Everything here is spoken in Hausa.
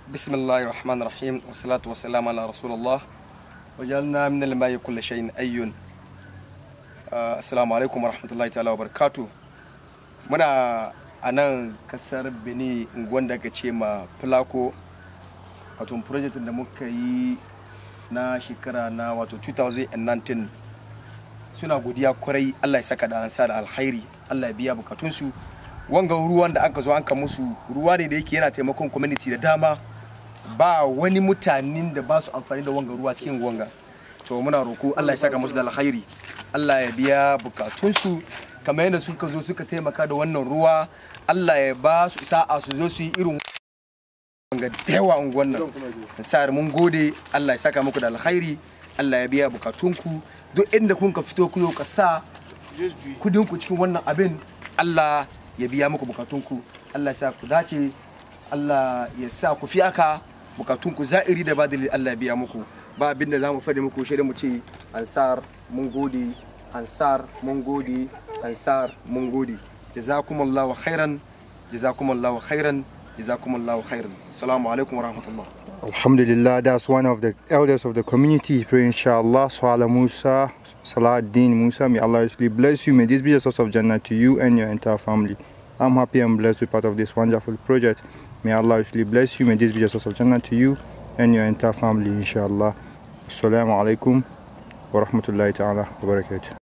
بسم الله الرحمن الرحيم والصلاة والسلام على رسول الله وجعلنا من الماء كل شيء أي آه السلام عليكم ورحمة الله تعالى وبركاته muna a nan kasar benin unguwan da aka ce ma fulako wato project da muka yi na shekara na wato 2019 suna godiya kwarai allah ya saka da ansa da alkhairi allah ya biya bukatunsu wanga ruwan da aka zo an ka musu ruwa ne da yake yana taimakon community da dama ba wani mutanen da ba su amfani da wanga ruwa cikin wanga to muna roko Allah ya saka musu da alkhairi Allah ya biya bukatunsu kamar yadda suka zo suka taimaka da wannan ruwa Allah ya ba su sa'a su zo su yi irin wanga da yawa unguwan nan sa'ar mun gode Allah ya saka muku da alkhairi Allah ya biya bukatunku duk inda kun ka fito ku yau ka sa kudinku cikin wannan abin Allah ya biya muku bukatunku Allah ya sa ku dace Allah ya sa ku fi aka bukatunku za'iri da badali Allah ya biya muku ba abin da za mu faɗi muku shi mu ce ansar mun gode ansar mun gode ansar mun gode jazakumullahu khairan jazakumullahu khairan jazakumullahu khairan assalamu alaikum wa rahmatullah Alhamdulillah, that's one of the elders of the community. Pray inshallah, Swala Musa, Salahuddin Musa. May Allah richly bless you. May this be a source of Jannah to you and your entire family. I'm happy and blessed to be part of this wonderful project. May Allah richly bless you. May this be a source of Jannah to you and your entire family, inshallah. Assalamu alaikum wa rahmatullahi ta'ala wa barakatuh.